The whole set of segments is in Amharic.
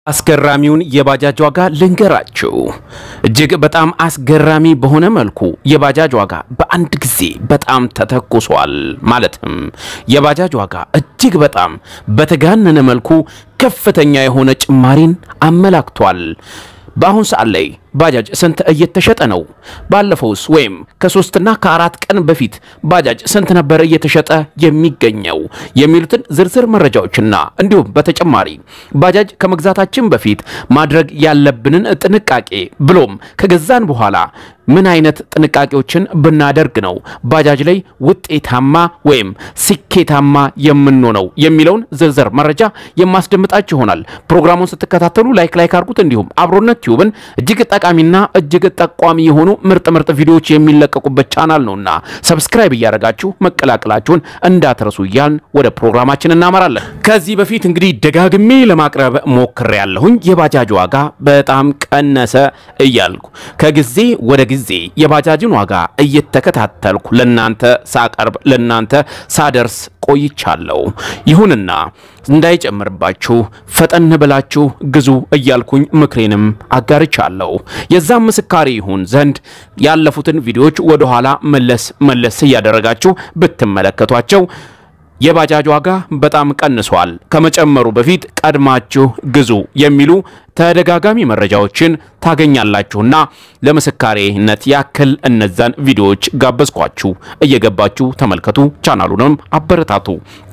አስገራሚውን የባጃጅ ዋጋ ልንገራችሁ። እጅግ በጣም አስገራሚ በሆነ መልኩ የባጃጅ ዋጋ በአንድ ጊዜ በጣም ተተኩሷል። ማለትም የባጃጅ ዋጋ እጅግ በጣም በተጋነነ መልኩ ከፍተኛ የሆነ ጭማሪን አመላክቷል። በአሁን ሰዓት ላይ ባጃጅ ስንት እየተሸጠ ነው? ባለፈውስ ወይም ከሶስትና ከአራት ቀን በፊት ባጃጅ ስንት ነበር እየተሸጠ የሚገኘው? የሚሉትን ዝርዝር መረጃዎችና እንዲሁም በተጨማሪ ባጃጅ ከመግዛታችን በፊት ማድረግ ያለብንን ጥንቃቄ ብሎም ከገዛን በኋላ ምን አይነት ጥንቃቄዎችን ብናደርግ ነው ባጃጅ ላይ ውጤታማ ወይም ስኬታማ የምንሆነው የሚለውን ዝርዝር መረጃ የማስደምጣችሁ ይሆናል። ፕሮግራሙን ስትከታተሉ ላይክ ላይክ አድርጉት። እንዲሁም አብሮነት ቲዩብን እጅግ ጠቃሚና እጅግ ጠቋሚ የሆኑ ምርጥ ምርጥ ቪዲዮዎች የሚለቀቁበት ቻናል ነውና ሰብስክራይብ እያደረጋችሁ መቀላቀላችሁን እንዳትረሱ እያልን ወደ ፕሮግራማችን እናመራለን። ከዚህ በፊት እንግዲህ ደጋግሜ ለማቅረብ ሞክሬ ያለሁኝ የባጃጅ ዋጋ በጣም ቀነሰ እያልኩ ከጊዜ ወደ ጊዜ የባጃጅን ዋጋ እየተከታተልኩ ለናንተ ሳቀርብ ለናንተ ሳደርስ ቆይቻለሁ። ይሁንና እንዳይጨምርባችሁ ፈጠን ብላችሁ ግዙ እያልኩኝ ምክሬንም አጋርቻለሁ። የዛም ምስካሪ ይሁን ዘንድ ያለፉትን ቪዲዮዎች ወደኋላ መለስ መለስ እያደረጋችሁ ብትመለከቷቸው የባጃጅ ዋጋ በጣም ቀንሷል፣ ከመጨመሩ በፊት ቀድማችሁ ግዙ የሚሉ ተደጋጋሚ መረጃዎችን ታገኛላችሁና ለምስካሬነት ያክል እነዛን ቪዲዮዎች ጋበዝኳችሁ። እየገባችሁ ተመልከቱ፣ ቻናሉንም አበረታቱ።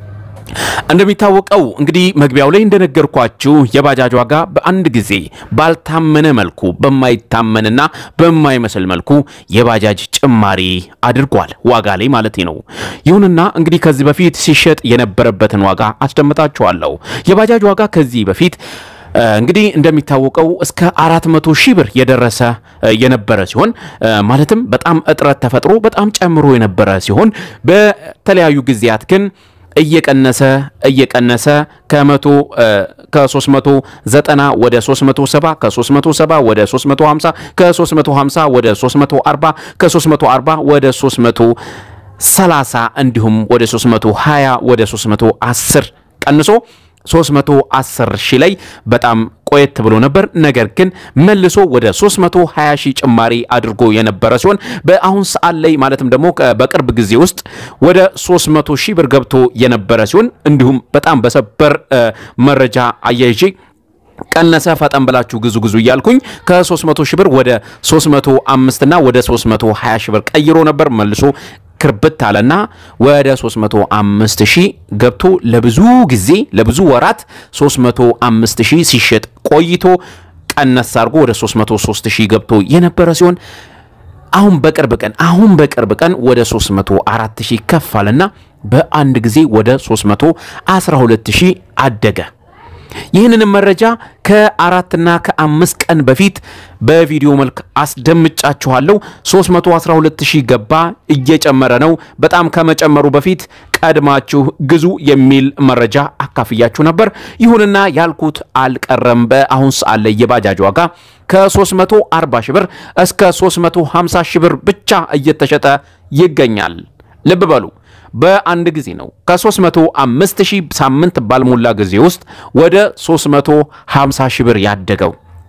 እንደሚታወቀው እንግዲህ መግቢያው ላይ እንደነገርኳችሁ የባጃጅ ዋጋ በአንድ ጊዜ ባልታመነ መልኩ በማይታመንና በማይመስል መልኩ የባጃጅ ጭማሪ አድርጓል፣ ዋጋ ላይ ማለት ነው። ይሁንና እንግዲህ ከዚህ በፊት ሲሸጥ የነበረበትን ዋጋ አስደምጣችኋለሁ። የባጃጅ ዋጋ ከዚህ በፊት እንግዲህ እንደሚታወቀው እስከ አራት መቶ ሺህ ብር የደረሰ የነበረ ሲሆን ማለትም በጣም እጥረት ተፈጥሮ በጣም ጨምሮ የነበረ ሲሆን በተለያዩ ጊዜያት ግን እየቀነሰ እየቀነሰ ከመቶ ከ390 ወደ 370 ከ370 ወደ 350 ከ350 ወደ 340 ከ340 ወደ 330 እንዲሁም ወደ 320 ወደ 310 ቀንሶ 310 ሺህ ላይ በጣም ቆየት ብሎ ነበር። ነገር ግን መልሶ ወደ 320 ሺህ ጭማሪ አድርጎ የነበረ ሲሆን በአሁን ሰዓት ላይ ማለትም ደግሞ በቅርብ ጊዜ ውስጥ ወደ 300 ሺህ ብር ገብቶ የነበረ ሲሆን እንዲሁም በጣም በሰበር መረጃ አያይዤ ቀነሰ ፈጠን ብላችሁ ግዙ ግዙ እያልኩኝ ከ300 ሺህ ብር ወደ 305 እና ወደ 320 ሺህ ብር ቀይሮ ነበር መልሶ ክርብት አለና ወደ 305 ሺህ ገብቶ ለብዙ ጊዜ ለብዙ ወራት 305 ሺህ ሲሸጥ ቆይቶ ቀነስ አድርጎ ወደ 303 ሺህ ገብቶ የነበረ ሲሆን አሁን በቅርብ ቀን አሁን በቅርብ ቀን ወደ 304 ሺህ ከፍ አለና በአንድ ጊዜ ወደ 312 ሺህ አደገ። ይህንንም መረጃ ከአራትና ከአምስት ቀን በፊት በቪዲዮ መልክ አስደምጫችኋለሁ። 312 ሺህ ገባ፣ እየጨመረ ነው። በጣም ከመጨመሩ በፊት ቀድማችሁ ግዙ የሚል መረጃ አካፍያችሁ ነበር። ይሁንና ያልኩት አልቀረም። በአሁን ሰዓት ላይ የባጃጅ ዋጋ ከ340 ሺህ ብር እስከ 350 ሺህ ብር ብቻ እየተሸጠ ይገኛል። ልብ በሉ በአንድ ጊዜ ነው። ከ305 ሺህ ሳምንት ባልሞላ ጊዜ ውስጥ ወደ 350 ሺህ ብር ያደገው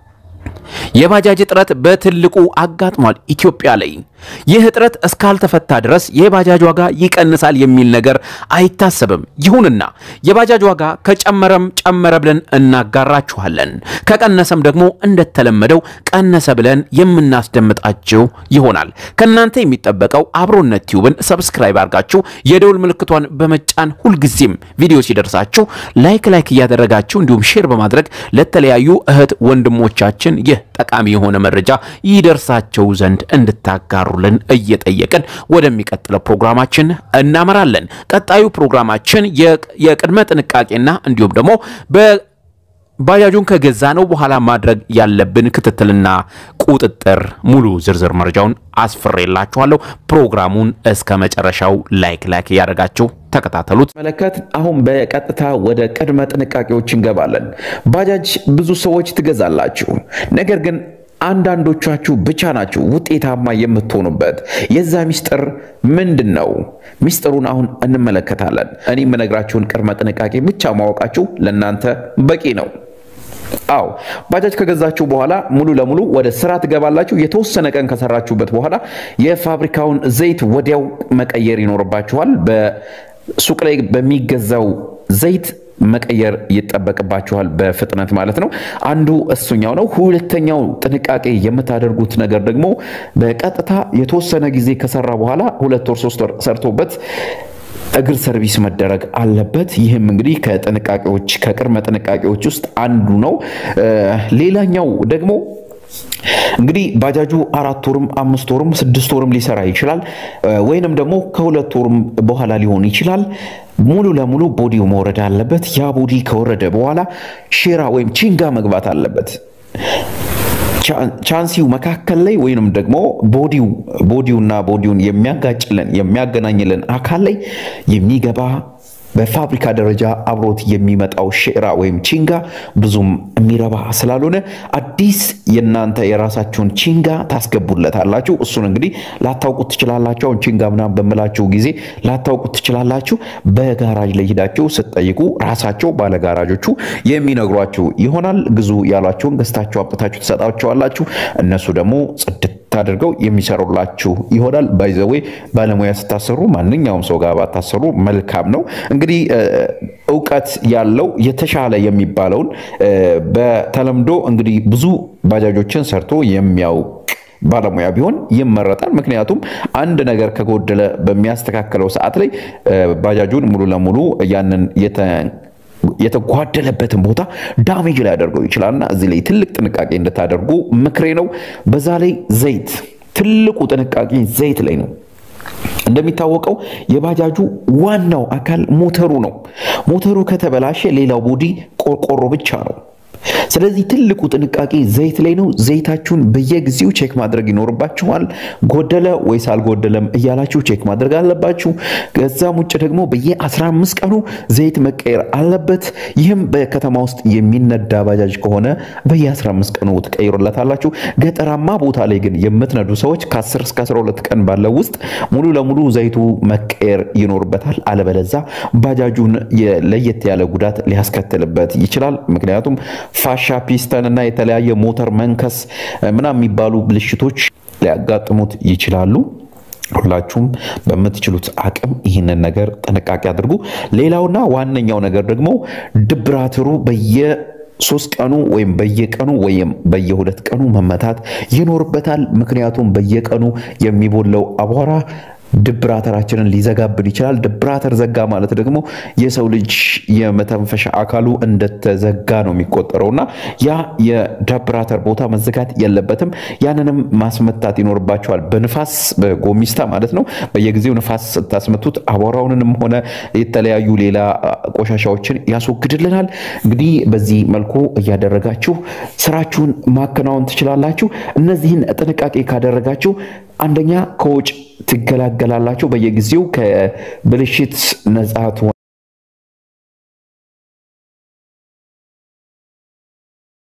የባጃጅ እጥረት በትልቁ አጋጥሟል ኢትዮጵያ ላይ። ይህ እጥረት እስካልተፈታ ድረስ የባጃጅ ዋጋ ይቀንሳል የሚል ነገር አይታሰብም። ይሁንና የባጃጅ ዋጋ ከጨመረም ጨመረ ብለን እናጋራችኋለን፣ ከቀነሰም ደግሞ እንደተለመደው ቀነሰ ብለን የምናስደምጣችሁ ይሆናል። ከእናንተ የሚጠበቀው አብሮነት ቲዩብን ሰብስክራይብ አድርጋችሁ የደውል ምልክቷን በመጫን ሁልጊዜም ቪዲዮ ሲደርሳችሁ ላይክ ላይክ እያደረጋችሁ እንዲሁም ሼር በማድረግ ለተለያዩ እህት ወንድሞቻችን ይህ ጠቃሚ የሆነ መረጃ ይደርሳቸው ዘንድ እንድታጋሩልን እየጠየቅን ወደሚቀጥለው ፕሮግራማችን እናመራለን። ቀጣዩ ፕሮግራማችን የቅድመ ጥንቃቄና እንዲሁም ደግሞ ባጃጁን ከገዛ ነው በኋላ ማድረግ ያለብን ክትትልና ቁጥጥር ሙሉ ዝርዝር መረጃውን አስፍሬላችኋለሁ። ፕሮግራሙን እስከ መጨረሻው ላይክ ላይክ እያደረጋችሁ ተከታተሉት። መለከት አሁን በቀጥታ ወደ ቅድመ ጥንቃቄዎች እንገባለን። ባጃጅ ብዙ ሰዎች ትገዛላችሁ፣ ነገር ግን አንዳንዶቻችሁ ብቻ ናችሁ ውጤታማ የምትሆኑበት። የዛ ሚስጥር ምንድን ነው? ሚስጥሩን አሁን እንመለከታለን። እኔ የምነግራችሁን ቅድመ ጥንቃቄ ብቻ ማወቃችሁ ለእናንተ በቂ ነው። አዎ ባጃጅ ከገዛችሁ በኋላ ሙሉ ለሙሉ ወደ ስራ ትገባላችሁ። የተወሰነ ቀን ከሰራችሁበት በኋላ የፋብሪካውን ዘይት ወዲያው መቀየር ይኖርባችኋል። በሱቅ ላይ በሚገዛው ዘይት መቀየር ይጠበቅባችኋል በፍጥነት ማለት ነው። አንዱ እሱኛው ነው። ሁለተኛው ጥንቃቄ የምታደርጉት ነገር ደግሞ በቀጥታ የተወሰነ ጊዜ ከሰራ በኋላ ሁለት ወር ሶስት ወር ሰርቶበት እግር ሰርቪስ መደረግ አለበት። ይህም እንግዲህ ከጥንቃቄዎች ከቅድመ ጥንቃቄዎች ውስጥ አንዱ ነው። ሌላኛው ደግሞ እንግዲህ ባጃጁ አራት ወርም አምስት ወርም ስድስት ወርም ሊሰራ ይችላል። ወይንም ደግሞ ከሁለት ወርም በኋላ ሊሆን ይችላል። ሙሉ ለሙሉ ቦዲው መውረድ አለበት። ያ ቦዲ ከወረደ በኋላ ሼራ ወይም ቺንጋ መግባት አለበት። ቻንሲው መካከል ላይ ወይንም ደግሞ ቦዲው ቦዲውና ቦዲውን የሚያጋጭልን የሚያገናኝልን አካል ላይ የሚገባ በፋብሪካ ደረጃ አብሮት የሚመጣው ሼራ ወይም ቺንጋ ብዙም የሚረባ ስላልሆነ አዲስ የእናንተ የራሳችሁን ቺንጋ ታስገቡለታላችሁ። እሱን እንግዲህ ላታውቁት ትችላላችሁ። አሁን ቺንጋ ምናምን በምላችሁ ጊዜ ላታውቁት ትችላላችሁ። በጋራጅ ላይ ሂዳችሁ ስትጠይቁ ራሳቸው ባለጋራጆቹ የሚነግሯችሁ ይሆናል። ግዙ ያሏችሁን ገዝታችሁ አምጥታችሁ ትሰጣቸዋላችሁ። እነሱ ደግሞ ጽድት አድርገው የሚሰሩላችሁ ይሆናል። ባይዘዌ ባለሙያ ስታሰሩ ማንኛውም ሰው ጋር ባታሰሩ መልካም ነው። እንግዲህ እውቀት ያለው የተሻለ የሚባለውን በተለምዶ እንግዲህ ብዙ ባጃጆችን ሰርቶ የሚያውቅ ባለሙያ ቢሆን ይመረጣል። ምክንያቱም አንድ ነገር ከጎደለ በሚያስተካክለው ሰዓት ላይ ባጃጁን ሙሉ ለሙሉ ያንን የተጓደለበትን ቦታ ዳሜጅ ላይ ያደርገው ይችላልና እዚህ ላይ ትልቅ ጥንቃቄ እንድታደርጉ ምክሬ ነው። በዛ ላይ ዘይት፣ ትልቁ ጥንቃቄ ዘይት ላይ ነው። እንደሚታወቀው የባጃጁ ዋናው አካል ሞተሩ ነው። ሞተሩ ከተበላሸ ሌላው ቦዲ ቆርቆሮ ብቻ ነው። ስለዚህ ትልቁ ጥንቃቄ ዘይት ላይ ነው። ዘይታችሁን በየጊዜው ቼክ ማድረግ ይኖርባችኋል። ጎደለ ወይስ አልጎደለም እያላችሁ ቼክ ማድረግ አለባችሁ። ከዛም ውጭ ደግሞ በየ15 ቀኑ ዘይት መቀየር አለበት። ይህም በከተማ ውስጥ የሚነዳ ባጃጅ ከሆነ በየ15 ቀኑ ትቀይሩለታላችሁ። ገጠራማ ቦታ ላይ ግን የምትነዱ ሰዎች ከ10 እስከ 12 ቀን ባለው ውስጥ ሙሉ ለሙሉ ዘይቱ መቀየር ይኖርበታል። አለበለዛ ባጃጁን ለየት ያለ ጉዳት ሊያስከትልበት ይችላል። ምክንያቱም ፋሻ ፒስተን እና የተለያየ ሞተር መንከስ ምናምን የሚባሉ ብልሽቶች ሊያጋጥሙት ይችላሉ። ሁላችሁም በምትችሉት አቅም ይህንን ነገር ጥንቃቄ አድርጉ። ሌላውና ዋነኛው ነገር ደግሞ ድብራትሩ በየ ሶስት ቀኑ ወይም በየቀኑ ወይም በየሁለት ቀኑ መመታት ይኖርበታል። ምክንያቱም በየቀኑ የሚቦለው አቧራ ድብራተራችንን ሊዘጋብን ይችላል። ድብራተር ዘጋ ማለት ደግሞ የሰው ልጅ የመተንፈሻ አካሉ እንደተዘጋ ነው የሚቆጠረው እና ያ የድብራተር ቦታ መዘጋት የለበትም። ያንንም ማስመታት ይኖርባቸዋል። በንፋስ በጎሚስታ ማለት ነው። በየጊዜው ንፋስ ስታስመቱት አቧራውንንም ሆነ የተለያዩ ሌላ ቆሻሻዎችን ያስወግድልናል። እንግዲህ በዚህ መልኩ እያደረጋችሁ ስራችሁን ማከናወን ትችላላችሁ። እነዚህን ጥንቃቄ ካደረጋችሁ አንደኛ ከውጭ ትገላገላላችሁ። በየጊዜው ከብልሽት ነጻ